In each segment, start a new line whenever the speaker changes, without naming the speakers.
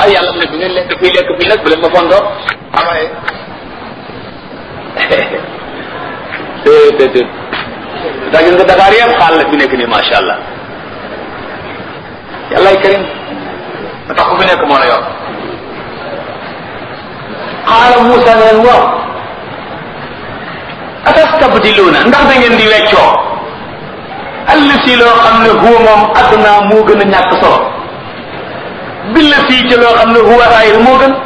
ah yàlla mu ne bu ngeen lekk fii lekk fii nag bu leen ma fontoo amaye déedéet daa gis nga Dakar yëpp xaal la fi nekk nii macha allah yàllaay karim ba tax ku fi nekk moo la yor xaala Moussa ne leen waaw atastabdiluuna ndax da ngeen di weccoo allati loo xam ne huwa moom adna moo gën a ñàkk solo billati ci loo xam ne huwa xayr moo gën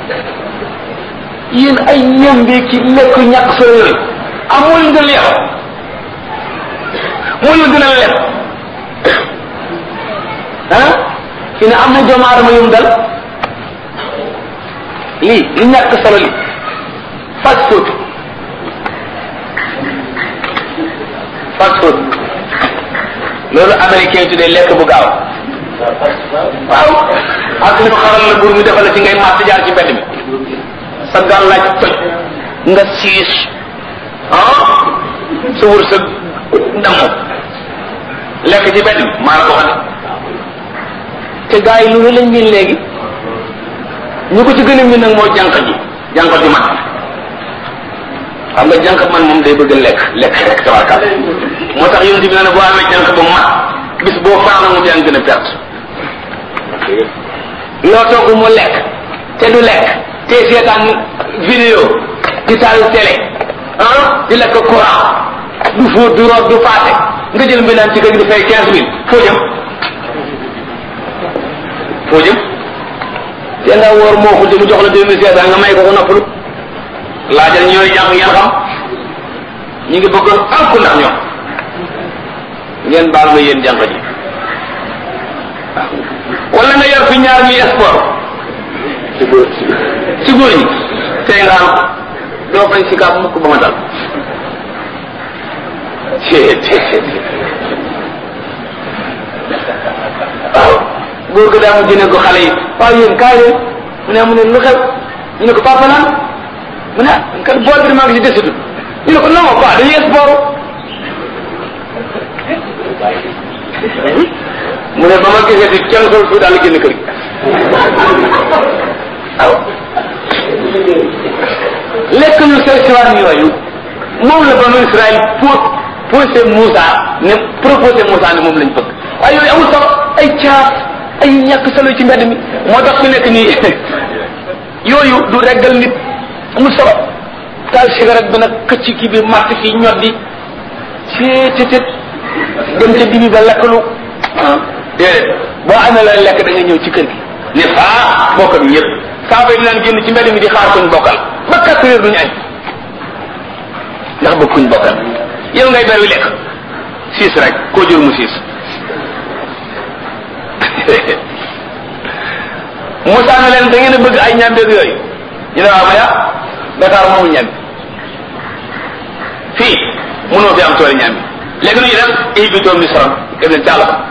yéen ay ñambi ki lekk ñàkk solo yooyu amul nga leex moo la gën a lekk ah fi ne am na doomu aadama yum dal lii li ñàkk solo li fast food fast food loolu américain tuddee lekk bu gaaw waaw ak ñu xaral la bur mi defal la ci ngay màtt jaar ci mbedd mi sa gàllaaj toj nga siis ah sa wër sa damm lekk ci mbedd mi maa la ko xam te gars yi lu lañ miin léegi ñu ko ci gën a miin nag mooy jànq ji jànq ji mat xam nga jànq man moom day bëgg lekk lekk rek tabarkal moo tax yonent bi ne boo amee jànq ba mat bis boo faana moom yaa ngi gën a perte loo togg mu lekk te du lekk te seetaan vidéo di taal télé ah di lekk courant du fóot du root du paase nga jël mbindaan ci kër gi di fay quinze mille foo jëm foo jëm te nga woor moo xul mu jox la deux mille cinq cent nga may ko ko noppalu laajal ñooy jàng ngeen xam ñu ngi bëgg alku ndax ñoom ngeen baal ma yéen jànq ji wala nga yor fi ñaar ñuy sport ci góor ci góor ñi tey nga am doo fay si kaab mukk ba ma dal waaw góor ga daa mu jëne ko xale yi waaw yéen kaay leen mu ne mu ne lu xew ñu ne ko papa naan mu ne kat bool bi maa ngi si desitu ñu ne ko non quoi dañuy sport mu ne ba ma gisee di kenn sol fu daal génn kër gi waaw lekk ñu sew siwaan yooyu moom la banu Israël pour posé Moussa ne proposé Moussa ne moom lañ bëgg waaye yooyu amul solo ay caaf ay ñàkk solo ci mbedd mi moo tax fi nekk nii yooyu du reggal nit amul solo taal cigarette bi nag këcc kii bi màtt fii ñoddi seetetet dem ca dibi ba lekkalu ah déedéet boo amee la lekk da nga ñëw ci kër gi ne faa bokk ak ñëpp saa fay dinaan génn ci mbedd mi di xaar kuñ bokkal ba quatre heures duñu añ ndax bëgg kuñ bokkal yow ngay ber wi lekk siis rek koo jur mu siis Moussa ne leen da ngeen a bëgg ay ñambeeg yooyu ñu ne waaw ma ya Dakar moomu ñambi fii mënoo fi am tooli ñambi léegi nu ñu def ihbitoo misra dem leen càll ba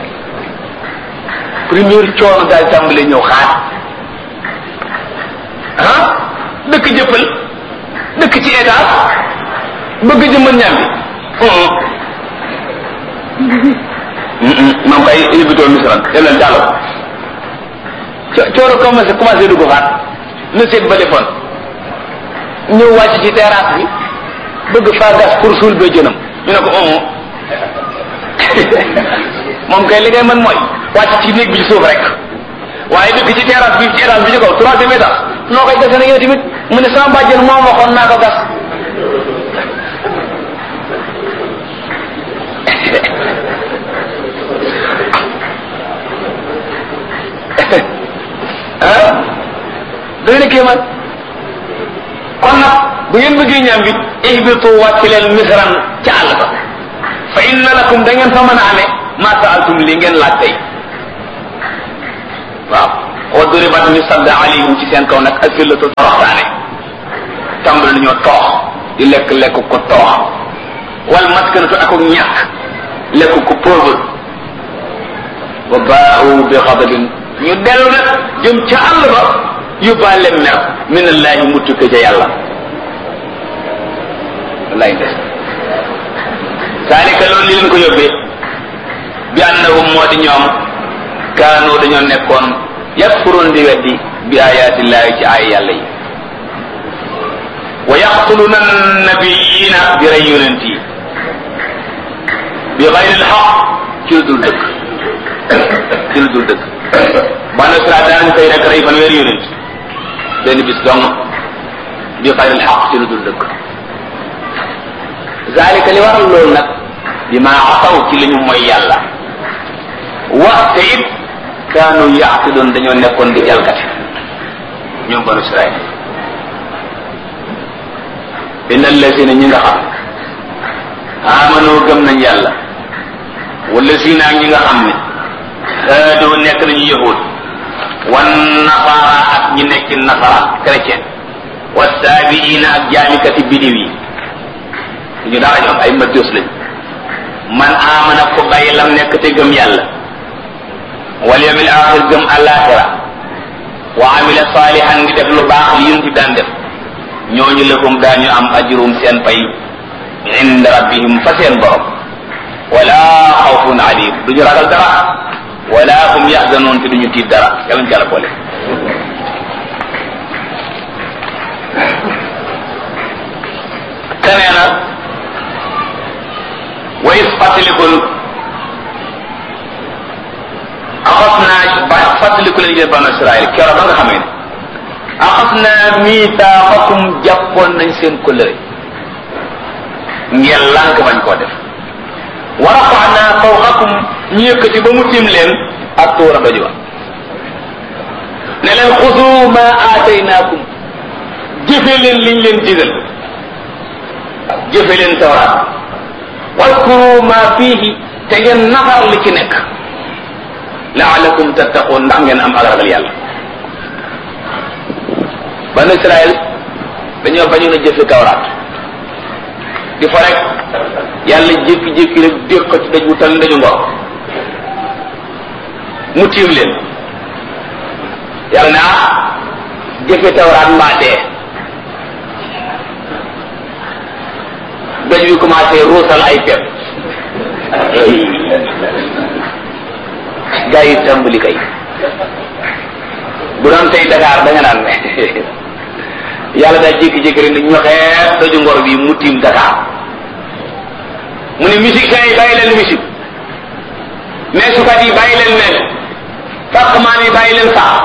première coono daal tàmbali ñëw xaar ah dëkk jëppal dëkk ci étage bëgg jëmmal ñambi moom kay ihbitoo misra dem leen càll ba coono commencé commencé dugg xaat na seet ba defoon ñëw wàcc ci terrasse bi bëgg faa gas pour suul ba jënam ñu ne ko omo moom kay li ngay mën mooy wàcc ci néeg bi ci suuf rek waaye dëkk ci terrasse bi ci étage bi ci kaw troisième étage noo koy gasee na yow tamit mu ne sama bàjjen moom waxoon naa ko gas ah doy na kéemaan kon nag bu ngeen bëggee ñaam bi ihbitu wàcc leen misran ca àll ba fa inna lakum da ngeen fa mën a amee ma saaltum li ngeen laaj tey waaw wa duribat ñu sadda alayhim ci seen kaw nag asillatu toroxtaane tàmbali nañoo toox di lekk lekk ko toox wal maskanatu ak ñàkk lekk ko pauvre wa baau bi xadabin ñu dellu nag jëm ca àll ba yóbbaale mer min allahi mu tukke ca yàlla wallaay des saalika loolu li leen ko yóbbee bi annahum moo di ñoom kaanu dañoo nekkoon yakfuruun di weddi bi ayaatillahi ci ay yàlla yi wa yaqtuluna nabiyina di rey yonent yi bi xayri lxaq ci lu dul dëgg ci lu dul dëgg banu Israel daanañ koy rek rey fanweeri yonent benn bis dong bi xayri lxaq ci lu dul dëgg zalika li waral loolu nag bi ma asaw ci li ñu mooy yàlla wax te it kaanu yaatidoon dañoo nekkoon di jalkati ñoom banu Israel inna allazina ñi nga xam amanu gëm nañ yàlla wala zina ñi nga xam ne haadoo nekk nañu yahud wan nasara ak ñi nekk nasara chrétien wa saabiina ak jaamikati bidiw yi ñu dara ñoom ay majus lañ man amana ko bàyyi lam nekk te gëm yàlla wal yawmil axir gëm alaxira wa amila salihan ngi def lu baax li yun ci daan def ñooñu lahum daañu am ajrum seen pay inda rabbihim fa seen borom wala xawfun alim duñu ragal dara wala hum yaxzanoon te duñu tiit dara yàlla ñu ci boole te nee na wa is fàttalikul axas naa ba fàttaliku leen yéen banu Israël keroog ba nga xamee ne axas naa miitaaxakum jàppoon nañ seen kóllëre ngeen lànk bañ koo def wa rafaxnaa fawqakum ñu yëkkati ba mu tiim leen ak tuura doj wa ne leen xusu ma aataynaakum jëfe leen liñ leen digal jëfe leen tawraat wadkuru ma fiihi te ngeen nafar li ci nekk laalakum tattaqoon ndax ngeen am ak ragal yàlla banu Israël dañoo bañoon a jëfe tawraat di fa rek yàlla jékki-jékki rek déq ko ci daj wu tal ndaju ngor mu tiim leen yàlla ne ah jëfe tawraat mbaa dee daj wi commencé ruusal ay pepp gaa yi tàmbali kay bu doon tey Dakar da nga naan yàlla daa jékki-jékki rek ñu xeex daju ngor bi mu tiim Dakar mu ne musiciens yi bàyyi leen musique meesukat yi bàyyi leen mel fàqmaan yi bàyyi leen sax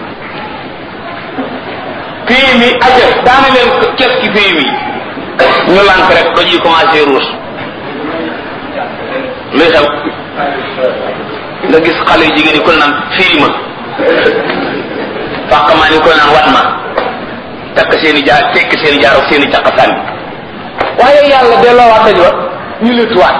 pays mi aja daana leen kes ki pays mi ñu lànk rek doj yi commencé ruus luy xew nga gis xale yu jigéen yi ku naan firi ma fàqmaan yi ku naan wat ma takk seen i jaar tekk seen i jaar ak seen i caq sànni waaye yàlla delloo waat daj wa ñu lëttuwaat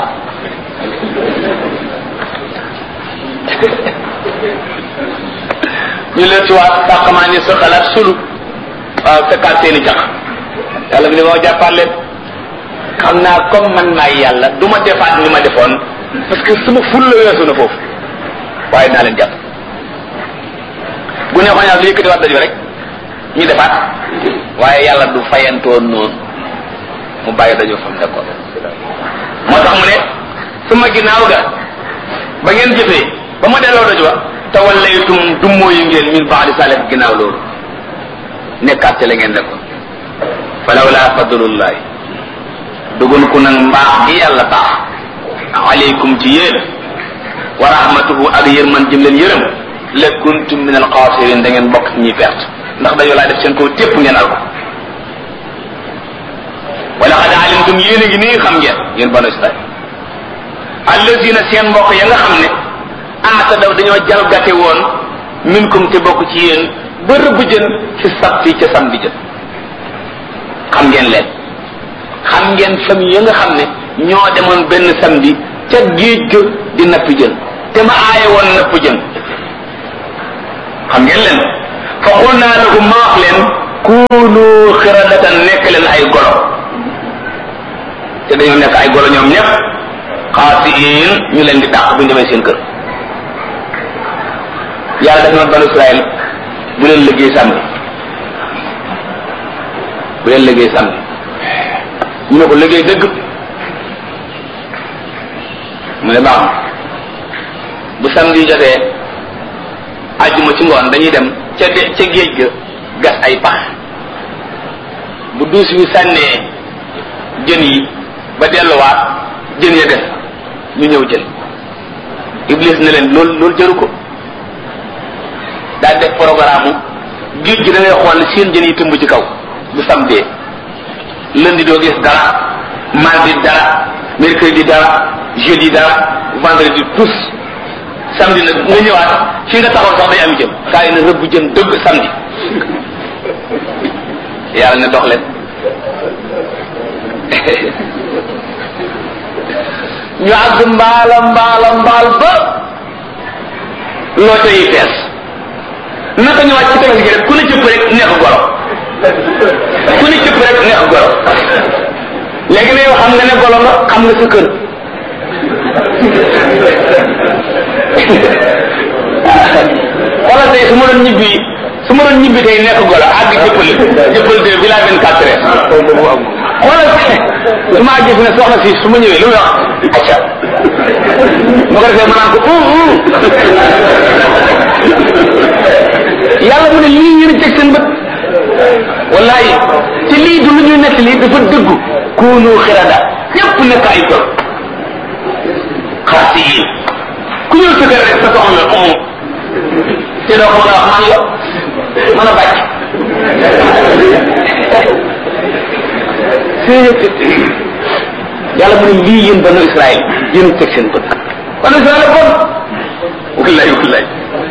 ñu lëttuwaat fàqmaan yi sa xalaat sulu waaw fekkaat seen i caq yàlla bi ne moo jàppaat leen xam naa comme man maay yàlla du ma defaat ni ma defoon parce que sama ful la weesu na foofu waaye naa leen jàpp bu neexoon yàlla lu yëkkati waat daju rek ñu defaat waaye yàlla du fayantoon noonu mu bàyyi dajoo fa mu nekkoon moo tax mu ne suma ginnaaw ga ba ngeen jëfee ba ma delloo daju wa tawallaytum dummoo yu ngeen min baadi salih ginnaaw loolu nekkaat ci la ngeen nekkoon falawla fadlullahi dugun ku nag mbaax gi yàlla baax aleykum ci yéen wa rahmatuhu ak yërman jëm leen yërëm la kuntum min alxaasirin da ngeen bokk ci ñuy perte ndax dañoo laa def seen kaw tépp ngeen al ko wala xad alimtum yéen a ngi nii xam ngeen yéen banu israil allazina seen mbokk ya nga xam ne aata daw dañoo jalgate woon minkum te bokk ci yéen ba rëbb jën ci sabti ca samedi jën xam ngeen leen xam ngeen famille ya nga xam ne ñoo demoon benn samedi ca géej ga di napp jën te ma aaye woon napp jën xam ngeen leen fa xul naa lahum ma wax leen kuunu xiradatan nekk leen ay golo te dañoo nekk ay golo ñoom ñëpp xaasiin ñu leen di dàq bu ñu demee seen kër yàlla def na banu Israël bu leen liggéey samedi bu leen liggéey samedi ñu ne ko liggéey dëgg mu ne baax bu samedi jotee ajjuma ci ngoon dañuy dem ca de ca géej ga gas ay pax bu duus bi sànnee jën yi ba delluwaat jën ya des ñu ñëw jël iblis ne leen loolu loolu jëru ko daal def programme géej gi da ngay xool seen jën yi tëmb ci kaw bu samedi lundi doo gis dara mardi dara mercredi dara jeudi dara vendredi tous samedi nag nga ñëwaat fi nga taxaw sax day am jën kaa yi na rëbb jën dëgg samedi yàlla ne dox leen ñu àgg mbaala mbaala mbaal ba loo yi fees naka ñu wàcc ci tefes gi rek ku ne cëpp rek neex goro ku ne cëpp rek neex goro léegi ne yow xam nga ne golo nga xam nga sa kër xoolal tey su ma doon ñibbi su ma doon ñibbi tey nekk golo àgg jëppal jëppal de village vingt quatre heures xoolal su ma gis ne soxna si su ma ñëwee lu muy wax acca ma ko defee ma naan ko yàlla mu ne lii ngeen teg seen bët wallahi te lii du lu ñuy nekk lii dafa dëggu kuunu xirada ñëpp nekk ay gor xaasi yi ku ñëw sa kër rek sa soxna la umu te doo ko mën a wax man yo mën a bàcc yàlla mu ne lii yéen banu Israël yéen teg seen bët banu Israël bon wallahi wallahi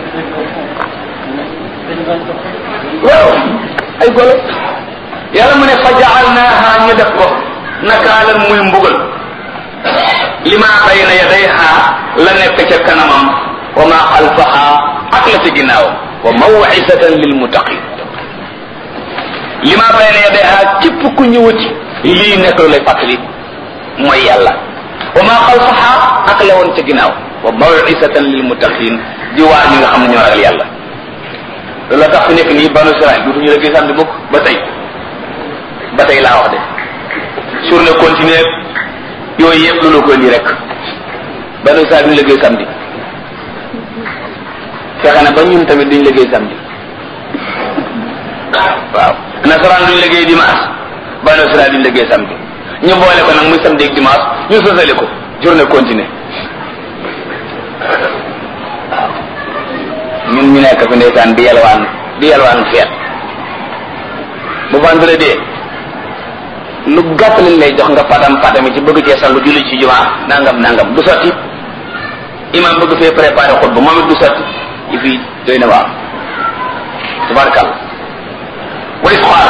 waaw ay golo yàlla mu ne fa jaalnaaha ñu def ko nakaalan muy mbugal lima bayna yadayha la nekk ca kanamam wa ma xalfaha ak la ci ginnaaw wa mawcisatan lil muttaqin lima bayna yadayha képp ku ñëwati lii nekk lu lay fàttali mooy yàlla wa ma xalfaha ak la woon ca ginnaaw wa mawcisatan lil muttaqin di waar ñi nga xam ne ñoo ragal yàlla loolu la tax fi nekk nii banu Israël dutuñu la gis samedi mukk ba tey ba tey laa wax de journée continue yooyu yëpp loolu ko indi rek banu Israël duñu liggéey samedi fexe na ba ñun tamit duñu liggéey samedi waaw nasaraan duñu liggéey dimanche banu Israël duñu liggéey samedi ñu boole ko nag muy samedi ak dimanche ñu sosale ko journée continue ñun ñu nekk fi ndeysaan di yalwaan di yalwaan feet bu vendredi lu gàtt lañ lay jox nga patam patami ci bëgg cee sangu julli ci jumaa nangam nangam du sotti imam bëgg fee préparé xutba moom it du sotti yi fii doy na waaw tabarakal way xool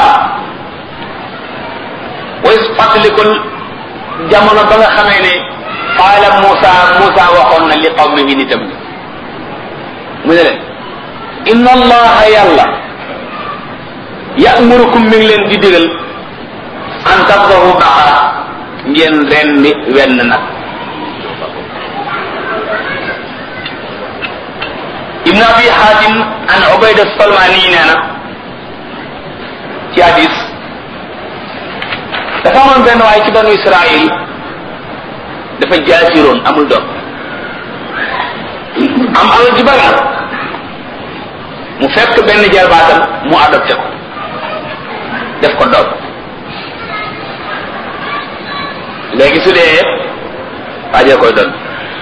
way fàttalikul jamono ba nga xamee ne qaala Muusa Muusa waxoon na li qawmihi nitam ni mu ne leen inna allaha yàlla ya'murukum mi ngi leen di digal an tabdahu baqara ngeen rendi wenn nag ibn abi hatim an ubayda salmani nee na ci hadis dafa amoon benn waaye ci banu israil dafa jaasiroon amul doom am alal ji bari mu fekk benn jarbaatam mu adopté ko def ko doom léegi su dee waajee koy doon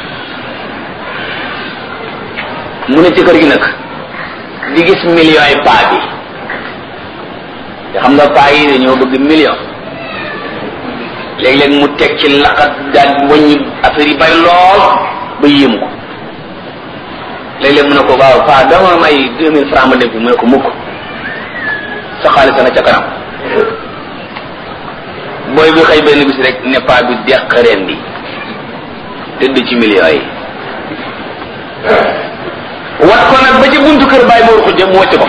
mu ne ci kër gi nag di gis millions yi paa bi te xam nga paa yi dañoo bëgg million léeg-léeg mu teg ci laqat daal wàññi affaire yi bari lool ba yéem ko léeg-léeg mu ne ko waaw paa dama may deux mille francs ma dem fi mu ne ko mukk sa xaalis nga ca kanam booy bi xëy benn bis rek ne paa bi deq reen bi tëdd ci millions yi wat ko nag ba ci buntu kër bàyyi moor xujja mu wàcc ko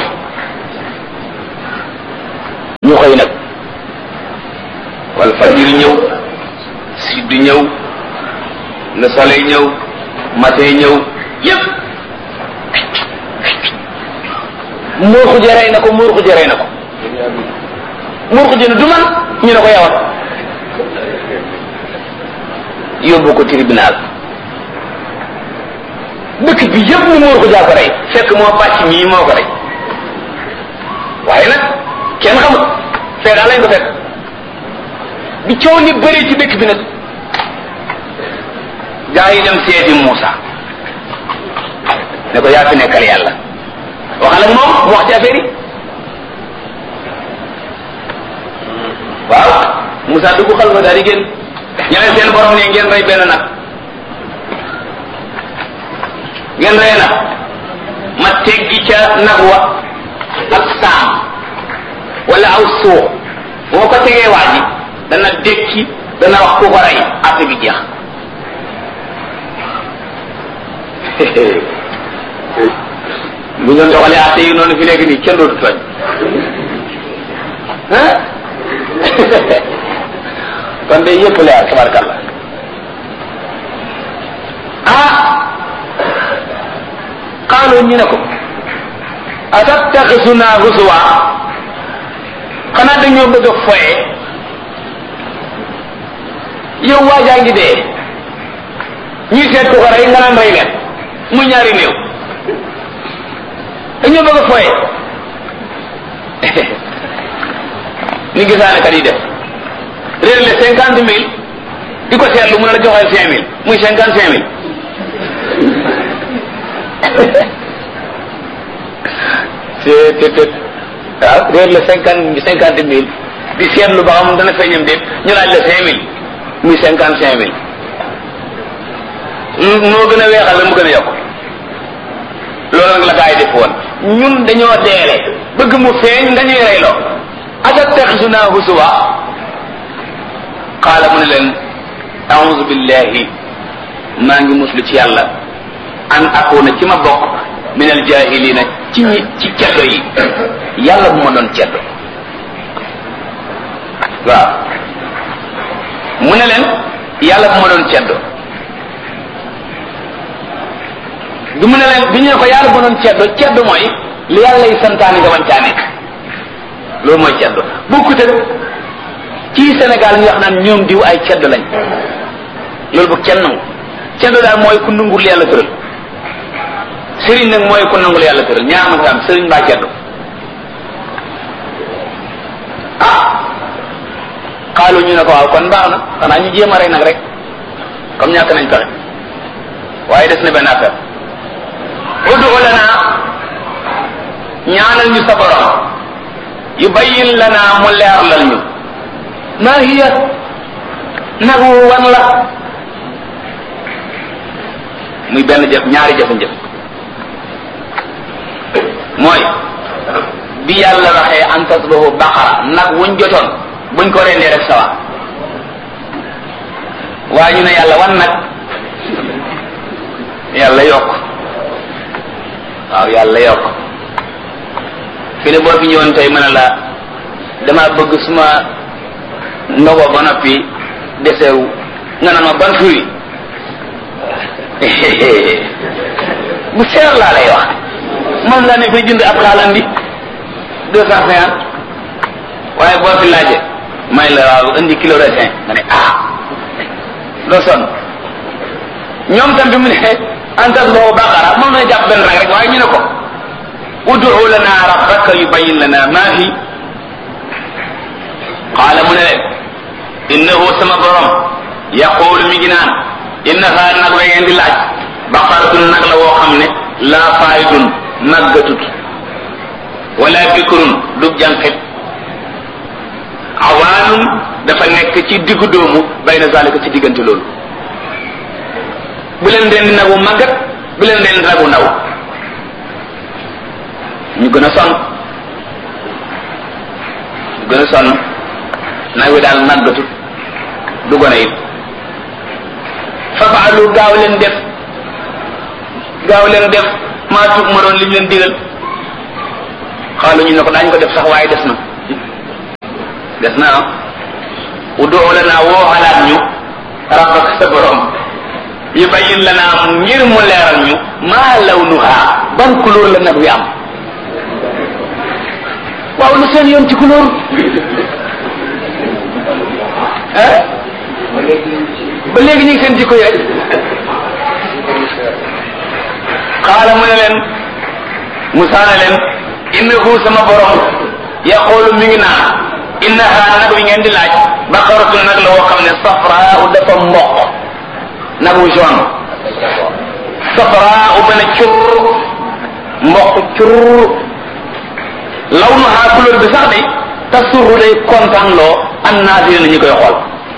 ñu xëy nag wala fajir ñëw sud ñëw le soleil ñëw matin ñëw yépp muur xujja rey na ko muur xujja rey na ko muur xujja ne du man ñu ne ko yawat yóbbu ko tribunal dëkk bi yëpp ni muur ko jaa ko rey fekk moo bàcc mii moo ko rey waaye nag kenn xamut fee daal lañ ko fekk bi coow li bëri ci dëkk bi nag gaa yi dem seeti Muusa ne ko yaa fi nekkal yàlla waxal ak moom mu wax ci affaire yi waaw Muusa dugg xal fa daal di génn ñu ne seen borom ne ngeen rey benn nag ngeen rey nag ma teggi ca nag wa ak saam wala aw suux boo ko tegee waa ji dana dékki dana wax ku ko rey affaire bi jeex bu ngeen doxalee atte yi noonu fi léegi nii kenn dootu tooñ ah kon de yëpp leer tabarkalla ah qaalu ñu ne ko atattaxisuna husuwa xanaa dañoo bëgg a foye yow waajaa ngi dee ñuy seet ku ko rey nga naan rey leen mu ñaari néew dañoo bëgg a foye ni gisaane kat yi def réer le cinquante mille di ko seetlu mu ne la joxeel cinq mille muy cinquante cinq mille c'est te te waaw réer le cinquante cinquante mille di seetlu ba xam dana feeñam déet ñu laaj la cinq mille muy cinquante cinq mille moo gën a weexal la mu gën a yokk loolu nag la gaa yi def woon ñun dañoo deele bëgg mu feeñ nga ñuy reyloo atattaxisuna husuwa qaala mu ne leen auzu billahi maa ngi muslu ci yàlla an akuna ci ma bokk min al jahilina ci ñi ci ceddo yi yàlla bu ma doon ceddo waaw mu ne leen yàlla bu ma doon ceddo bi mu ne leen bi ñu ne ko yàlla bu ma doon ceddo ceddo mooy li yàlla yi santaane nga wancaa nekk loolu mooy ceddo bokkute ci Sénégal ñu wax naan ñoom diw ay ceddo lañ loolu bu kenn nangu ceddo daal mooy ku nungul yàlla tëral sëriñ nag mooy ku nangul yàlla tëral ñaar ma ko am sëriñ mbaa ceddo ah xaalu ñu ne ko waaw kon baax na xanaa ñu jéem a rey nag rek comme ñàkk nañ pexe waaye des na benn affaire udu lana ñaanal ñu sa borom yubayyin lana mu leerlal ñu maa hiya nagu wan la muy benn jëf ñaari jëf-jëf mooy bi yàlla waxee an tasbahu baqara nag wuñ jotoon buñ ko rendee rek sawa waaye ñu ne yàlla wan nag yàlla yokk waaw yàlla yokk fi ne boo fi ñëwoon tey mën a la dama bëgg suma ndogo ba noppi desewu nga naan ma ban fruit bu seer laa lay wax moom laa ne fay jënd ab xaalam bi deux cent cinquante waaye boo fi laaje may la waaw indi kilo raisin nga ne ah doo sonn ñoom tam bi mu ne antas boobu baqara moom na jàpp benn rek rek waaye ñu ne ko udu lana rabbaka yubayyin lana ma hi qaala mu ne leen innahu sama borom yaqulu mi ngi naan innaha nag la ngeen di laaj baqaratun nag la woo xam ne laa faayidun màggatut wala bikrun du jànqit awaanun dafa nekk ci diggu doomu bayna zalika ci diggante loolu bu leen den di nagu màggat bu leen den di nagu ndaw ñu gën a sonn ñu gën a sonn nag wi daal màggatut du gone it fafaalu gaaw leen def gaaw leen def maa tuub ma doon liñ leen digal xaalu ñu ne ko daañu ko def sax waaye des na des na ah udoo la naa woo xalaat ñu rabbak sa borom yubayyin la naa ngir mu leeral ñu maa lawnuha ban couleur la nag wi am waaw lu seen yoon ci couleur ah ba léegi ñu ngi seen jikko yi rek xaala mu ne leen Musa ne leen innahu sama borom yaqulu mi ngi naan innaha nag wi ngeen di laaj baqaratu nag la woo xam ne safraa dafa mboq nag wu jaune safraa ba ne cur mboq cur law nu haa couleur bi sax de tasurru day kontaan loo an naasiri na ñi koy xool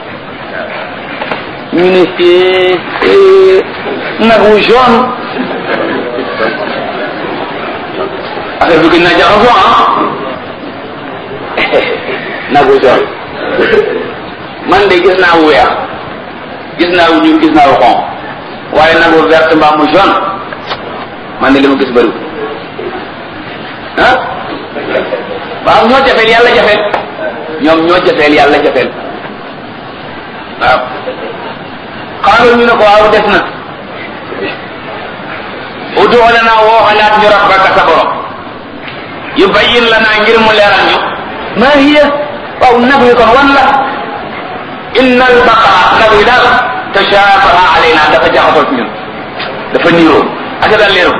ñu ne nag wu jaune affaire bi gën naa jaxasoo ah nag wu jaune man de gis naa wu weex gis naa wu ñuul gis naa wu xonq waaye nag wu vert mbaa mu jaune man de li ma gis bëriwul ah waaw ñoo jafeel yàlla jafeel ñoom ñoo jafeel yàlla jafeel waaw xaaral ñu ne ko waaw des na udu lana woo xalaat ñu rabbaka sa borom yu bayyin lana ngir mu leeral ñu ma hiya waaw nag wi kon wan la inna al baqara nag wi daal tashabaha alayna dafa jaxasoo ci ñun dafa niiroo ak daal leeru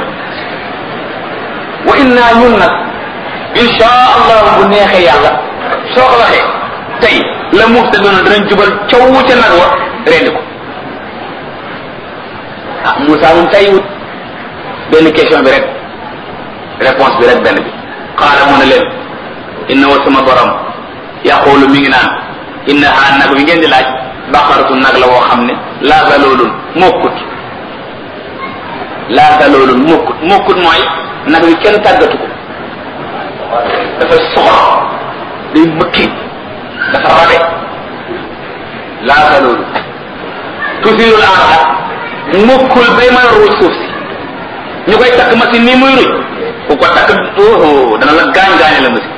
wa inna ñun nag insha allah bu neexee yàlla soo ko waxee tey la muhtaduna danañ jubal caw ca nag wa rendi ko ah Moussa moom tey wut benn question bi rek réponse bi rek benn bi xaala mu ne leen inna wa sama borom yaqulu mi ngi naan innaha nag wi ngeen di laaj baqaratu nag la woo xam ne laa zaloolun mokkut laa zaloolun mokkut mokkut mooy nag wi kenn tàggatu ko dafa soxor day mëkki dafa rabe laa zaloolun tusirul arda mokkul bay mën a ruuj suuf si ñu koy takk machine nii muy ruj ku ko takk oh dana la gaañ gaañe la machine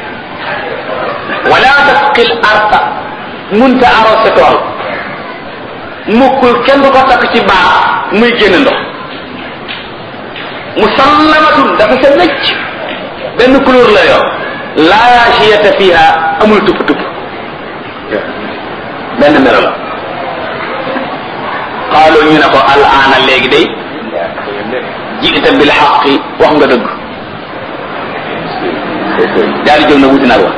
wala tasqil arta munta arrosé tool mukkul kenn du ko takk ci baax muy génn ndox musallamatun dafa sa wecc benn couleur la yor laa chiyata fiha amul tupp tupp benn melo la xaaloo ñu ne ko al aana léegi day jiita bil xaqi wax nga dëgg daal di jóg na wuti nag wa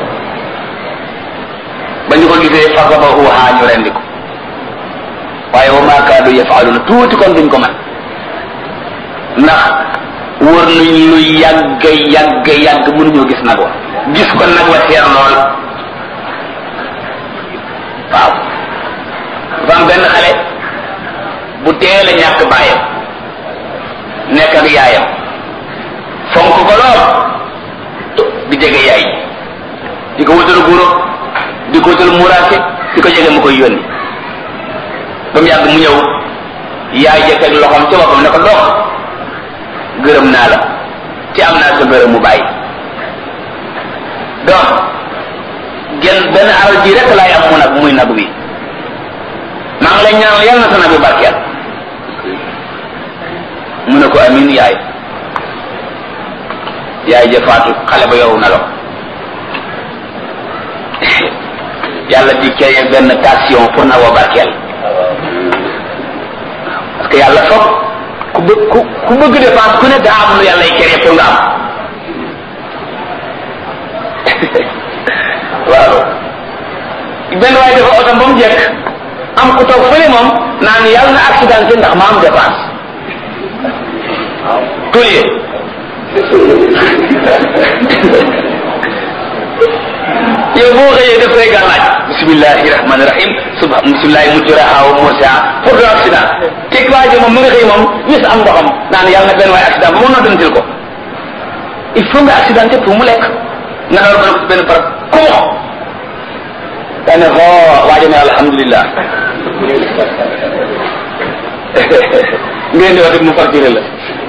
ba ñu ko gisee fasabahuha ñu rendi ko waaye wa ma kaadu yafaaluna tuuti kon duñ ko man ndax wër nañ lu yàgg yàgg yàgg mënuñoo gis nag wa gis ko nag wa teer lool waaw dafa am benn xale bu teel a ñàkk bàyyam nekk ak yaayam fonk ko lool di jege yaay di ko wutal guro di ko wutal muraake di ko jege mu koy yónni ba mu yàgg mu ñëw yaay jëkk ak loxoom ca boppam ne ko dox gërëm naa la ci am naa sa gërëm mu bàyyi donc genn benn alal ji rek laay am mu nag muy nag wi maa ngi lay ñaanal yàlla na sa nag bi barkeel mu ne ko amin yaay yaay ja faatu xale ba yow na lo yàlla di créer benn tension pour na woo barkeel parce que yàlla foog ku bë ku ku bëgg dépense ku ne daa am lu yàlla y créer pour nga am waaw benn waaye dafa oto ba mu jekk am ku toog fële moom naan yàlla na accidenté ndax ma am dépense tolye yow boo xëyee def say gàllaaj bismillahi rahmani rahim suba bismillahi mujraha wa mursaha pour do accident teg waa ji moom mu nga xëy moom wis am ndoxam naan yàlla na benn waaye accident ba mu noddantil ko il faut nga accidenté pour mu lekk nga door ko ci benn barab kumo dane xo waajo ne alhamdulillah ngeen di wax mu facturé la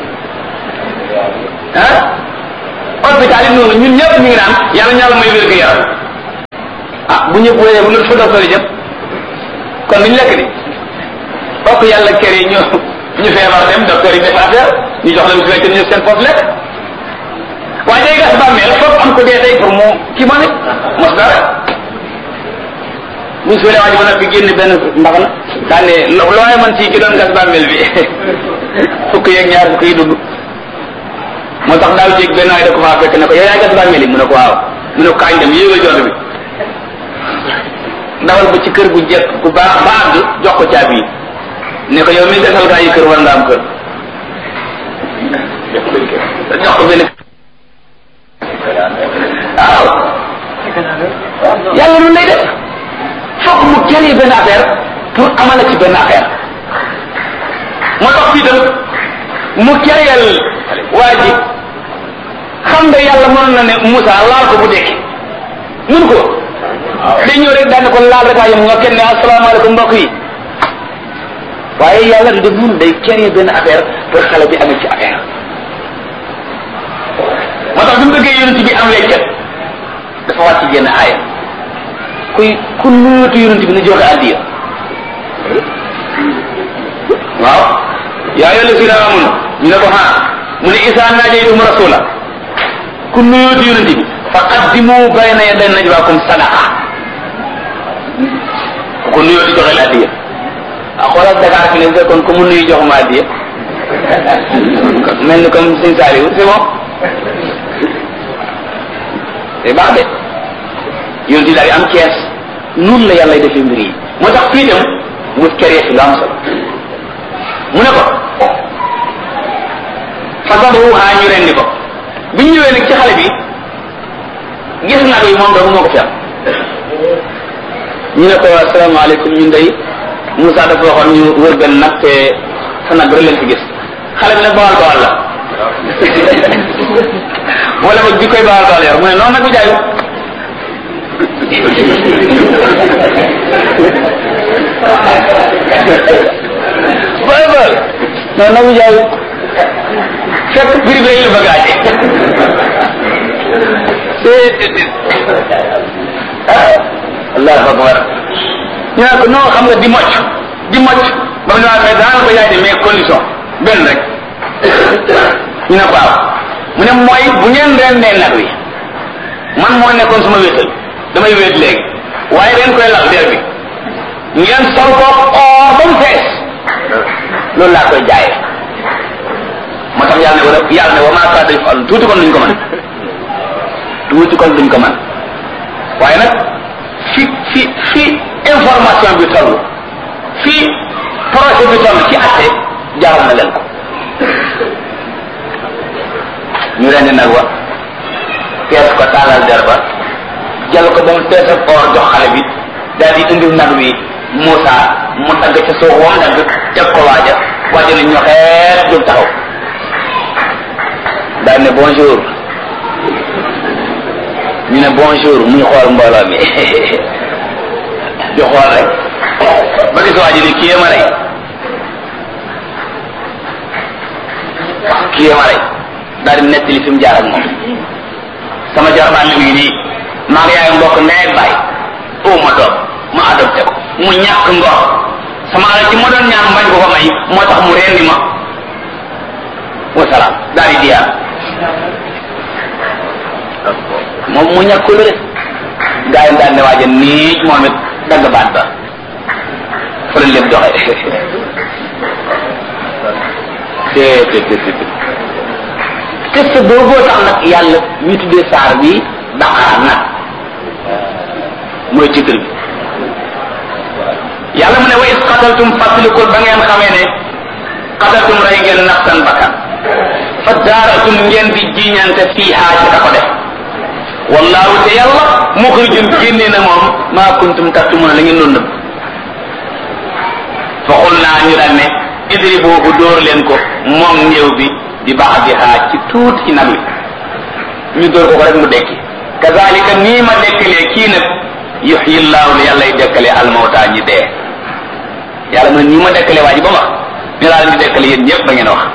ah hôpital yi noonu ñun ñëpp ñu ngi naan yàlla ñaala may wér gu yaram ah bu ñëpp wéyee bu nu fa docteur yi jëm kon duñ lekk di fokk yàlla kër yi ñu ñu feebar dem docteur yi def affaire ñu jox leen su fekkee ñu seen foofu lekk waaye day gas bàmmeel fokk am ko dee tey pour mu kii ma ne mos dara buñ suulee waa ji ba noppi génn benn mbaxana daan ne lo looy man ci ki doon gas bàmmeel bi fukk yeeg ñaar fukk yi dugg moo tax daaw jéeg benn waay da ko faa fekk ne ko yow yaay gas bàmmeel yi mu ne ko waaw mu ne ko kaañ dem yéegal jont bi dawal ba ci kër gu jekk gu baax ba àgg jox ko caabi yi ne ko yow mi gasal gaa yi kër war nga am kër jox ko benn waaw yàlla nun lay def foog mu créer benn affaire pour amala ci benn affaire moo tax fii tam mu créer waa ji xam nga yàlla mënoon na ne Moussa laal ko bu dekki mun ko day ñëw rek daan ko laal rek waaye nga kenn ne asalaamaaleykum mbokk yi waaye yàlla du def mun day créer benn affaire pour xale bi amee ci affaire moo tax bi mu bëggee yonent bi am weccet dafa wàcc génn aaya kuy ku nuyootu yonent bi na joxe addiya waaw yaa ayyuha allazina amanu ñu ne ko ha mu ne isa najaytum rasula ku nuyootu yonent bi fa qaddimu bayna yaday najwaakum sadaqa ku ko nuyootu joxe la addiya ah xoolal Dakar fi ne fekkoon ko mu nuyu joxuma addiya mel ni comme sëñ Saliou c'est bon c'est baax de yonent bi daal di am kees noonu la yàlla defee mbir yi moo tax fii dem mu kéré fi lu am solo mu ne ko fasabahu haa ñu rendi ko bi ñu ñëwee nag ci xale bi gis nag yi moom doomu moo ko fi am ñu ne ko asalaamaaleykum ñun day Moussa dafa waxoon ñu wër benn nag te sa nag rek leen fi gis xale bi nag bawal bawal la wala boog bi koy bawal bawal yor mu ne noonu nag bi jaayu booy bool noonu nag bi jaayu fekk prix bi la bëgg aaje allahu akbar ñu ne ko non xam nga di mocc di mocc ba mu ne mais daan ko yaay de mais condition benn rek ñu ne ko waaw mu ne mooy bu ngeen rendee nag wi man moo nekkoon suma wéetal damay wéet léegi waaye ren koy lal der bi ngeen sol ko or ba mu fees loolu laa koy jaayee moo tax yàlla ne wala yàlla ne wa maa kaana yaf'aluun tuuti kon duñ ko mën tuuti kon duñ ko mën waaye nag fi fi fi information bi toll fi projet bi toll ci atte jaaral na leen ko ñu rendi nag wa fees ko taalal der ba jël ko ba mu fees ak or jox xale bi daal di indil nag wi Moussa mu dagg ca suuf wam dagg jag ko waaja waaja ne ñoxeet jóg taxaw daal ne bonjour ñu ne bonjour muy xool mbooloo mi di xool rek ba gis waa ji ni kii ma rey kii ma rey daal di nettali fi mu jaar ak moom sama jarbaan mi ngi nii maa ngi yaay mbokk ndey ak baay oo ma doom ma adopté ko mu ñàkk ngor sama alal ci ma doon ñaan bañ ko ko may moo tax mu rendi ma wasalaam daal di diyaar moom mu ñàkk lu rek gaa yi daal ne waaja nii moom it dagg baat ba fa la lépp doxe te te te te test booboo tax nag yàlla ñu tuddee saar bi daqaar nag mooy titre bi yàlla mu ne wa is qataltum fàttalikul ba ngeen xamee ne qataltum rey ngeen nafsan bakkan fa daaratum ngeen di jiñante fiiha ci ka ko def wallahu te yàlla muxrijun génnee na moom maa kuntum taktumuna la ngeen doon nëbb fa xul naa ñu daan ne idri boobu dóor leen ko moom néew bi di baax di xaaj ci tuuti ci nag wi ñu dóor ko ko rek mu dekki kazalika nii ma dekkalee kii nag yuxyi llaahu li yàlla y dekkalee almawta ñi dee yàlla mu ne nii ma dekkalee waa ji ba wax ni laa leen di dekkale yéen ñëpp ba ngeen wax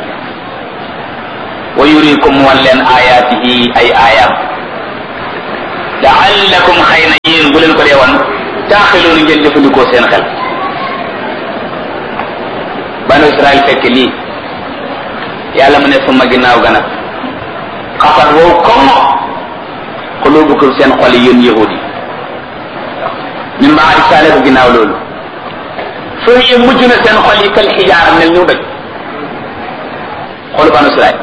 wa yurikum wan leen ayaatihi ay aayaam laallakum xëy na yéen bu leen ko dee wan taaxiloonu ngeen jëfandikoo seen xel banu israel fekk lii yàlla mu ne suma ginnaaw ga nag xafat wow comme xulubukum seen xol yi yéen yahud yi min baadi saalika ginnaaw loolu foo yi mujj na seen xol yi kal xijaara mel ñu doj xolu banu Israel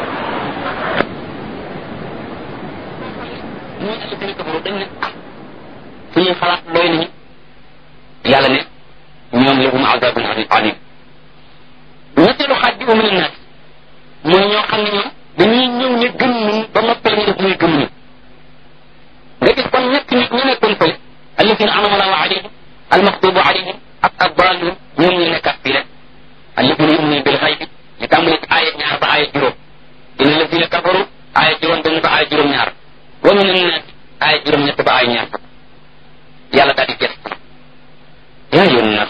ñoo ci gën a kafaru dañ ne ah fu ñuy xalaat doy nañu yàlla ne ñoom lahum azabun alim ñetteelu xaaj bi umu naas mooy ñoo xam ne ñoom dañuy ñëw ne gëm nañu ba noppal ñu def muy gëm ñu nga gis kon ñett nit ñu nekkoon fële alladina anama allahu alayhim almaxtubu alayhim ak addalun ñoom ñu nekkat fii rek alladina yuminuna bil xaybi ñu tàmbali ci aaya ñaar ba aaya juróom inna alladina kafaru aaya juróom benn ba aaya juróom ñaar wa min annaas aaya juróom ñett ba aaya ñaar fukk yàlla daal di gës yaa yoon naas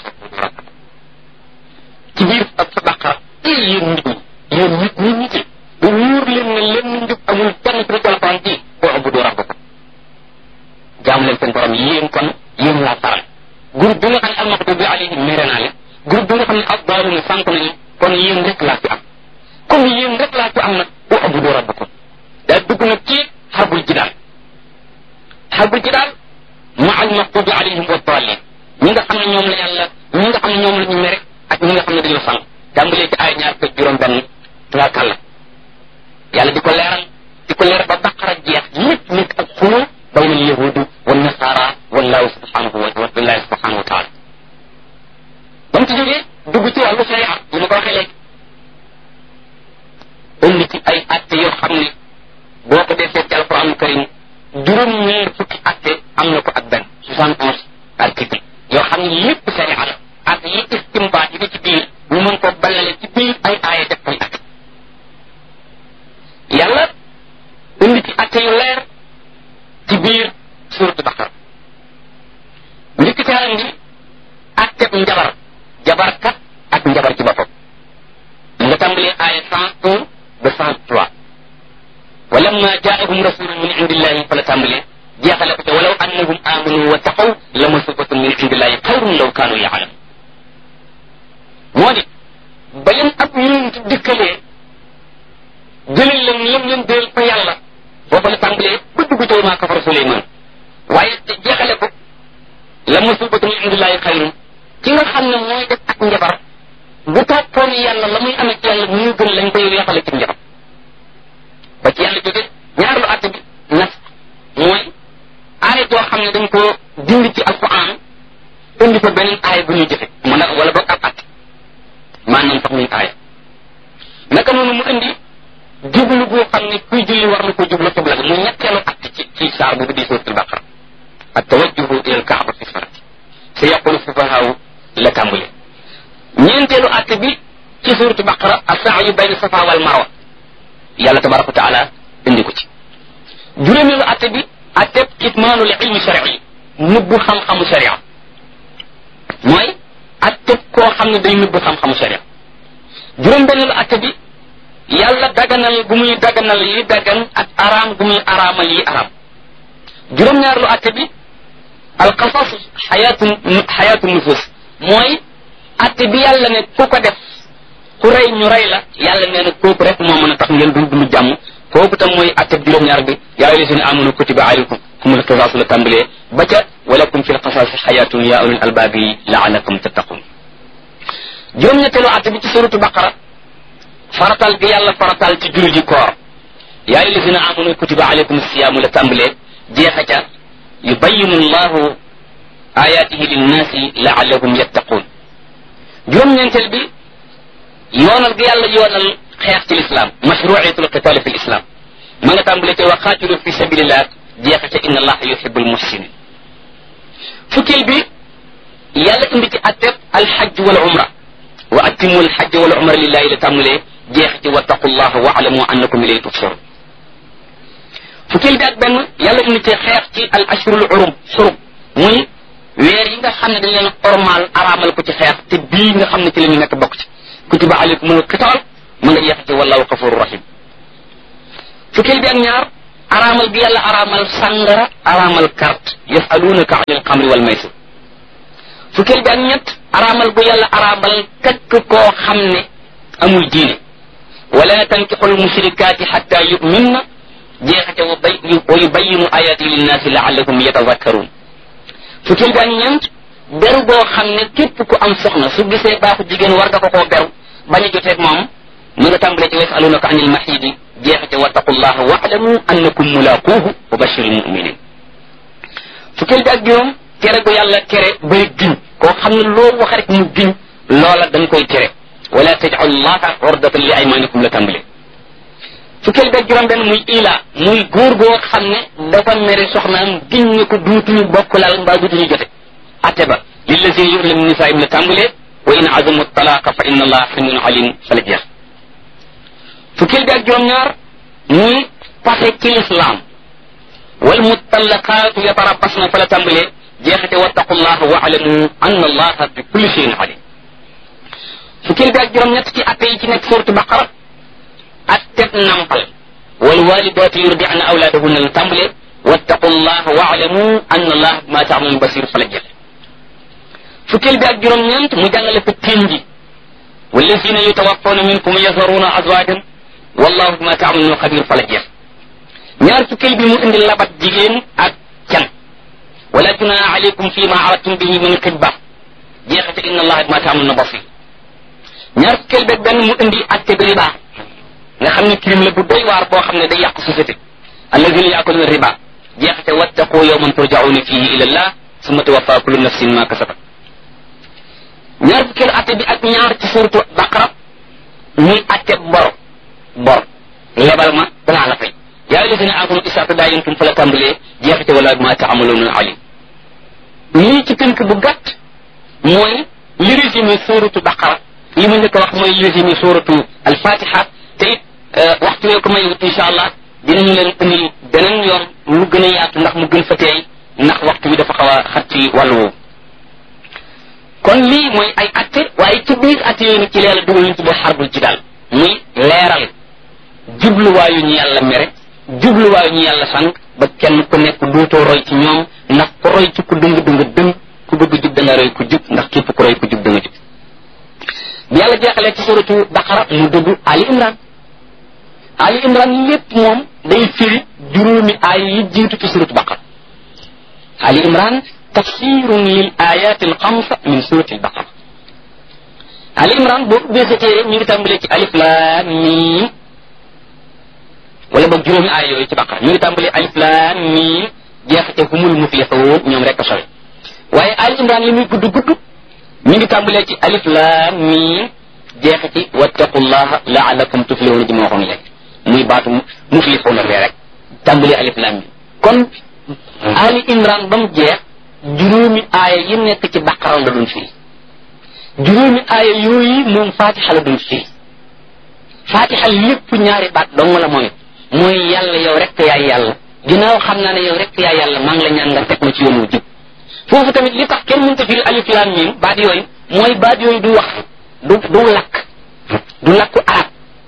ci biir ak sa baqara ay yéen nit ñi yéen nit ñi nit ñi bu wóor leen ne leen njub amul kenn ci alquran ji boo abudu rabbakum jaam leen seen borom yéen kon yéen laa faral groupe bi nga xam ne almaxdubi alayhim mere naa leen groupe bi nga xam ne addaaluna sànq nañu kon yéen rek laa fi am comme yéen rek laa fi am nag boo abudu rabbakum daa dugg nag ci xarbul jidaal xarbul jidaal ma almaxdubi alayhim wa daalin ñi nga xam ne ñoom la yàlla ñi nga xam ne ñoom la ñu mere ak ñi nga xam ne dañoo sànq tàmbalee ci ay ñaar fekk juróom benn tubaarkàlla yàlla di ko leeral di ko leeral ba baqara jeex lépp nekk ak xuloo bayna al yahudi wa nasara wallahu subhanahu wa billahi subhanahu wa taala ba mu ci jógee dugg ci wàllu sharia yi ma ko waxee léegi indi ci ay atte yoo xam ne boo ko defee ci alquran karim juróom ñeer fukki atte am na ko ak benn soixante onze article yoo xam ne lépp sharia la ak yi istimbaat yi ne ci biir ñu mën ko ballale ci biir ay aaya def koy atte yàlla indi ci atte yu leer ci biir suuratu baqara njëkk ca indi atteb njabar jabarkat ak njabar ci boppam nga tàmbalee aaya cent un ba cent trois walamma jaahum rasulun min indillahi fa la tàmbalee jeexale ko ca walaw annahum amanu wa taqaw la masubatun min indillahi xayrun law kaanu yaalamun moo di ba leen ab yonent dikkalee jëlal leen lam leen déel fa yàlla booba la tàmbalee ba dugg ca maa kafara Suleymaan waaye jeexale ko la musibatu min indillahi xayrun ki nga xam ne mooy def ak njabar bu toppoon yàlla la muy amee ci yàlla mu gën lañ koy weexale ci njabar ba ci yàlla jóge ñaareelu àtte bi nas mooy aaya joo xam ne dañ ko dindi ci alquran indi fa beneen aaya bu ñuy jëfe mu ne wala boog ab àtte maanaam sax muy aaya naka noonu mu indi jublu boo xam ne kuy julli war na ko jublu xibla mu ñetteelu àtte ci ci saar bu di suuratul baqara ak tawajjuhu ila alkaaba fi farati sa yaqulu sufahaaw la tàmbule ñeenteelu àtte bi ci suuratu baqara asaayu bayna safa wal marwa yàlla tabaraka wa taala indi ko ci juróomeelu àtte bi àtte kitmaanul ilmi shari nëbbu xam-xamu sharia mooy àtte koo xam ne day nëbbu xam-xamu sharia juróom-benneelu àtte bi yàlla daganal gu muy daganal yi dagan ak araam gu muy araamal yi araam juróom-ñaareelu àtte bi alqasas xayaatu xayaatu nufus mooy àtte bi yàlla ne ku ko def ku rey ñu rey la yàlla nee na kooku rek moo mën a tax ngeen dund dund jàmm kooku tam mooy àtte bi juróom-ñaar bi yaa ayyuha llazina amanu kutiba alaykum kumul qisaasu la tàmbalee ba ca walakum fi lqasaasi xayaatun yaa ulil albaabi laalakum tattaqun juróom-ñetteelu àtte bi ci suratu baqara faratal gi yàlla faratal ci julli ji koor yaa ayyuha llazina amanu kutiba alaykum siyaamu la tàmbalee jeexa ca yubayinu llahu ayaatihi linnaasi laallahum yattaqun juróom-ñeenteel bi yoonal gi yàlla yoonal xeex ci lislaam mashruiyatul qitaali fi lislaam ma nga tàmbale ca waqaatilu fi sabilillah jeexa ca inna allaha yuhibbul muhsinin fukkeel bi yàlla indi ci atteb alxajj wal umra wa atimu alxajj wal umra lillahi la tàmbalee jeexa ci wattaqullaha wa alamu annakum ilayhi tuhsharun fukkeel bi ak benn yàlla indi ci xeex ci al ashurul urum xurum muy weer yi nga xam ne dañ leen ormal araamal ko ci xeex te bii nga xam ne ci la ñu nekk bokk ci kutiba alaykumul qitaal ma nga jeex ci wallahu gafuru rahim fukkeel bi ak ñaar araamal bi yàlla araamal sàngara araamal carte yasalunaka anil xamri wal maysir fukkeel bi ak ñett araamal bu yàlla araamal kakk koo xam ne amul diine wala tankixul mushrikaati xatta yuminna jeexate wa bay wa yubayinu ayaati linnaasi laallakum yatazakkaruun fukkeel bi ak ñeent beru boo xam ne képp ku am soxna su gisee baaxu jigéen war nga ko koo beru bañ a joteeg moom mu nga tàmbalee ci yasalunaka anil mahidi jeexate wattaqullaha waalamu annakum mulaquuhu wa bashiril muminin fukkeel bi ak juróom tere gu yàlla tere bay giñ koo xam ne loo wax rek mu giñ loola dañ koy tere wala tajal llaha ordatan li aymanikum la tàmbalee fukkeel bi ak juróom benn muy ila muy góor goo xam ne dafa mere soxnaam giñ ne ko duutuñu bokk laal mbaa duutuñu jote atte ba lillazina yurlamu nisaa'im la tàmbalee wa in azamu talaqa fa inna allaha samiun alim fa la jeex fukkeel bi ak juróom-ñaar muy pase ci lislaam wal mutallaqaatu yatarabbasna fa la tàmbalee jeexate wattaqullaha wa alamu anna allaha bi kulli shay'in alim fukkeel bi ak juróom-ñett ci atte yi ci nekk suuratu baqara atteb nampal wal walidaatu yurdi'na awlaadahunna la tàmbalee wattaqullaha wa alamu anna allaha bima ta'malun basir fa la jeex fukkeel bi ak juróom-ñeent mu jàngale fa tiin ji wallazina yutawaffawna minkum yazaruna azwajan wallahu bima ta'maluna xabir fa la jeex ñaar fukkeel bi mu indi labat jigéen ak can wala junaha alaykum fi ma aradtum bihi min xitba jeexate inna allaha bima ta'maluna basir ñaar fukkeel bi benn mu indi atte bi riba nga xam ne crime la bu doy waar boo xam ne day yàq société allazina yaakuluna riba jeexate wattaqu yawman turja'una fihi ila allah summa tuwaffa kullu nafsin ma kasabat ñaar fukkeelu atte bi ak ñaar ci suuratu baqara muy atte bor bor lebal ma danaa la fay yaa ayyuhallazina aamanu izaa tadaayantum fa la tàmbalee jeexite wala ma ta'maluuna alim lii ci tënk bu gàtt mooy li résumé suuratu baqara li ma njëkk a wax mooy li résumé suuratu alfatiha te it waxtu wee ko may incha allah dinañu leen indil beneen yoon lu gën a yaatu ndax mu gën fa teey ndax waxtu bi dafa xaw a xat ci wàllu woowu kon lii mooy ay atte waaye ci biir atte yooyu nag ci leela dugal ñu tuddee xarbul ci daal muy leeral jubluwaayu ñu yàlla mere jubluwaayu ñu yàlla sànq ba kenn ku nekk dootoo roy ci ñoom ndax ku roy ci ku dëng dëng dëng ku bëgg jub da nga roy ku jub ndax képp ku roy ku jub da nga jub bi yàlla jeexalee ci suratu baqara mu dugg ali imran ali imran lépp moom day firi juróomi aay yi jiitu ci suratu baqara ali imran tafsirun lil ayat al xamsa min surati al baqara ali imran boo ubbee sa téere ñu ngi tàmbalee ci alif lam mim wala boog juróomi aay yooyu ci baqara ñu ngi tàmbalee alif lam mim jeexate humul muflixuun ñoom rek a sori waaye ali imran li muy gudd gudd ñu ngi tàmbalee ci alif lam mim jeexati wattaqullaha laalakum tuflihuna ji ma waxoon léegi muy baatu muflixuuna bee rek tàmbalee alif lam mim kon ali imran ba mu jeex juróomi aaya yi nekk ci baqara la doon firi juróomi aaya yooyu moom fatixa la doon firi fatixa lépp ñaari baat dong la mooy mooy yàlla yow rek yaay yàlla ginnaaw xam naa ne yow rek yaay yàlla maa ngi la ñaan nga teg ma ci yoon wu jub foofu tamit li tax kenn mënta firi alif lam mim baat yooyu mooy baat yooyu du wax du du lakk du lakku arab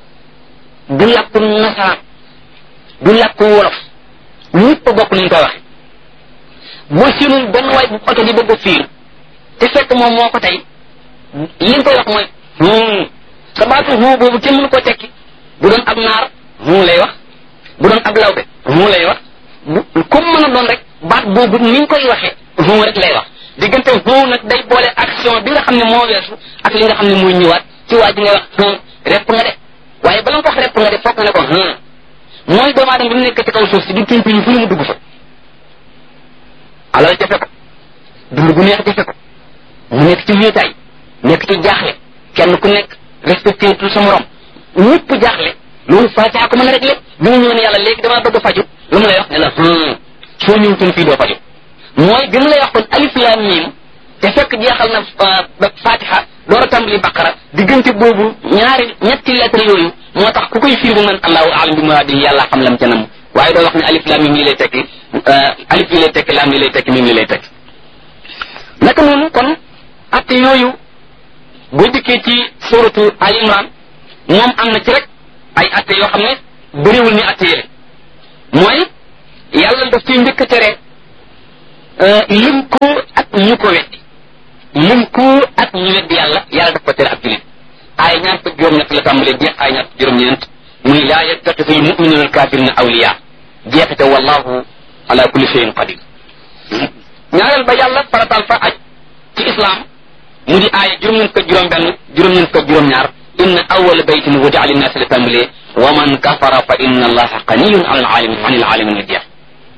du lakku nasaraan du lakku wolof ñëpp a bokk nañ koy waxe boo siinul benn waay bu oto di bëgg a fiir te fekk moom moo ko tey li nga koy wax mooy hum sa baatu hum boobu kenn mënu koo tekki bu doon ab naar hum lay wax bu doon ab lawbe hum lay wax bu comme mën a doon rek baat boobu ni nga koy waxee hum rek lay wax diggante hum nag day boole action bi nga xam ne moo weesu ak li nga xam ne mooy ñëwaat ci waa ji ngay wax hum repp nga de waaye bala nga ko wax repp nga de foog nga ne ko hum mooy doomu aadama bi mu nekk ci kaw suuf si di tuñ tuñ fu mu dugg fa alal jafe ko dund gu neex jafe ko mu nekk ci wéetaay nekk ci jaaxle kenn ku nekk respecté tout sa morom ñëpp jaaxle loolu fatiha ko mën a réglé bi mu ñëw ne yàlla léegi damaa bëgg a faju lu mu lay wax ne la soo ñëwutoon fii doo faju mooy bi mu lay wax kon alif lam mim te fekk jeexal na fatiha door a tàmbali baqara diggante boobu ñaari ñetti lettre yooyu moo tax ku koy firi bu man allahu alam bi muraadi yàlla xam lam ca nam waaye doo wax ne alif lam mim lii lay tekki alif lii lay tekki lam lii lay tekki mim lii lay tekki naka noonu kon atte yooyu boo dikkee ci suratu al imran moom am na ci rek ay atte yoo xam ne bëriwul ni atte yële mooy yàlla daf ciy njëkk a tere lim ko ak ñu ko weddi lim ko ak ñu weddi yàlla yàlla daf ko tere ak julit ay ñaar fukk juróom ñett la tàmbalee jeex ay ñaar fukk juróom ñeent muy laa yattaxisu almuminuna alkafirina awliya jeexite wallahu ala kulli cheyin qadir ñaareel ba yàlla faratal fa aj ci islam mu di aaya juróom-ñeent ko juróom-benn juróom-ñeent ko juróom-ñaar inna awwala baytin wudi'a linnaasi la tàmbalee wa man kafara fa inna allaha ganiyun an alaalamin an alaalamin la jeex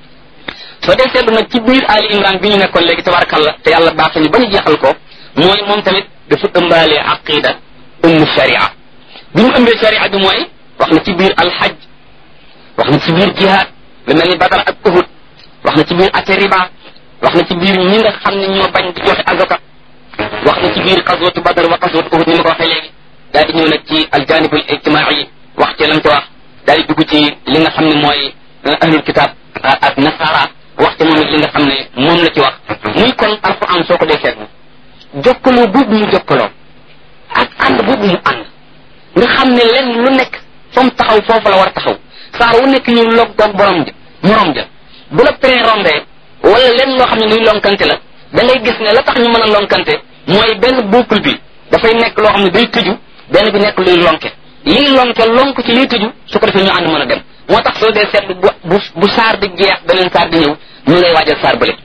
soo dee seetlu nag ci biir Ali Imran bi ñu nekkoon léegi tabarakallah te yàlla baax ñu ba ñu jeexal ko mooy moom tamit dafa ëmbaale aqida ëmb sharia bi mu ëmbee sharia bi mooy wax na ci biir alxaj wax na ci biir jihaad lu mel ni badar ak uhud wax na ci biir ate riba wax na ci biir ñi nga xam ne ñoo bañ di joxe azaka wax na ci biir xaswatu badar wa xaswatu uhud ni ma ko waxee léegi daal di ñëw nag ci aljanibul ijtimaai wax ci lam ci wax daal di dugg ci li nga xam ne mooy ahlul kitab ak nasara wax ci moom it li nga xam ne moom la ci wax muy kon alquran soo ko dee seetlu jokkaloo boobu mu jokkaloo ak ànd boobu mu ànd nga xam ne lenn lu nekk fa mu taxaw foofu la war a taxaw saar wu nekk ñu log doog borom ja morom ja bu la pré rombee wala lenn loo xam ne luy lonkante la da ngay gis ne la tax ñu mën a lonkante mooy benn boucle bi dafay nekk loo xam ne day tëju benn bi nekk luy lonke liy lonke lonk ci liy tëju su ko defee ñu ànd mën a dem moo tax soo dee seetlu bu bu bu saar di jeex beneen saar di ñëw ñu lay waajal saar bële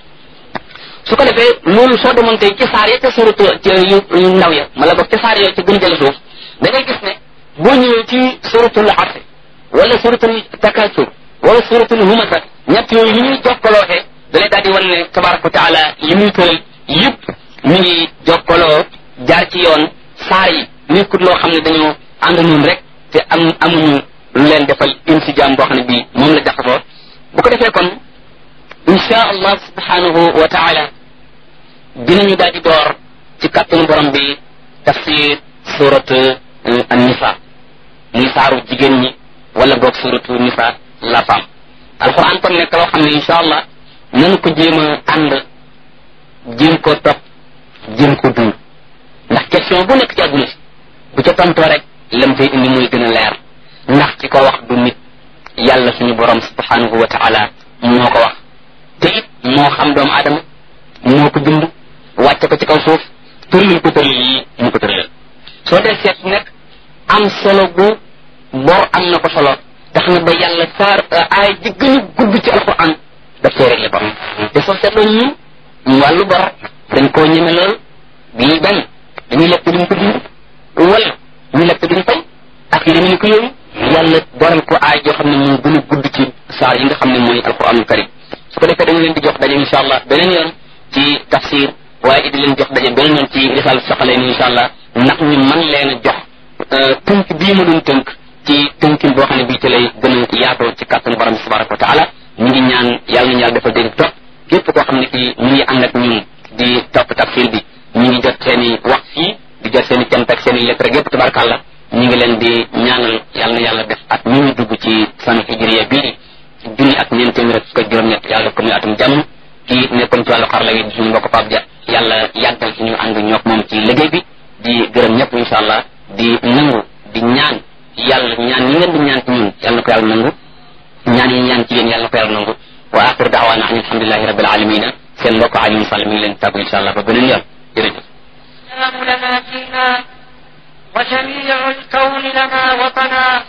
su ko defee loolu soo demoon tey ci saar ya ca suratu yu ndaw ya mala boog ca saar yooyu ca gën a jële suuf da ngay gis ne boo ñëwee ci suratul asr wala suratul takasur wala suratul humasa ñett yooyu ni ñuy jokkalooxee da lay daal di wan ne tabaraka wa taala yi muy tëral yëpp mi ngi jokkaloo jaar ci yoon saar yi nekkut loo xam ne dañoo ànd noonu rek te am amuñu lu leen defal insijaam boo xam ne bii moom la jaxasoo bu ko defee kon insha allah subhanahu wa taala dinañu daal di door ci kàttanu borom bi tafsir surat an-nisa muy saaru jigéen ñi wala boog suratu nisa la femme alquran kon nekk loo xam ne insha allah nanu ko jéem a ànd jéem koo topp jéem ko dund ndax question bu nekk ci àdduna si bu ca tontoo rek lam fay indi muy gën a leer ndax ci ko wax du nit yàlla suñu borom subhanahu wa taala moo ko wax te it moo xam doomu aadama moo ko bind wàcce ko ci kaw suuf tërlil ko tërlil yi mu ko tërlil soo dee seet nekk am solo gu bor am na ko solo tax na ba yàlla saar aay ji gën a gudd ci alquran daf cee réglé bor te soo seetloo ñun wàllu bor dañ koo ñeme lool bii bañ dañuy lekk duñ ko dund wala ñu lekk duñ fay ak yi demee ni ko yooyu yàlla boral ko aay joo xam ne moo gën a gudd ci saar yi nga xam ne mooy alquranul karim su ko defee dañu leen di jox daje insha allah beneen yoon ci tafsir waaye it di leen jox daje beneen yoon ci risal soxalee ni insha allah ndax ñu man leen a jox tënk bii ma doon tënk ci tënkin boo xam ne bii ci lay gën a yaatoo ci kàttan borom bi tabaraka wa taala ñu ngi ñaan yàlla nañu yàlla defal dégg topp képp koo xam ne kii ñu ngi ànd ak ñun di topp tafsir bi ñu ngi jot seen i wax fii di jot seen i cant ak seen i lettre yépp tabarakàllah ñu ngi leen di ñaanal yàlla na yàlla def at mi ñu dugg ci sanu hijriya bii junni ak ñeent téeméer ak fukk juróom-ñett yàlla def ko muy atum jàmm kii nekkoon ci wàllu xarala yi di suñu mbokk Pape Dia yàlla yàggal ci ñu ànd ñook moom ci liggéey bi di gërëm ñëpp insha allah di nangu di ñaan yàlla ñaan ñi ngeen di ñaan ci ñun yàlla na ko yàlla nangu ñaan yi ñaan ci yéen yàlla na ko yàlla nangu wa axiru daawaana an alhamdulilahi rabbil alamina seen mbokk Alioune Sall mi ngi leen tàggu insha allah ba beneen yoon jërëjëf
السلام لنا فينا وجميع الكون لنا وطنا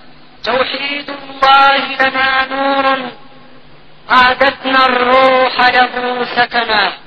توحيد الله لنا نور عادتنا الروح له سكنا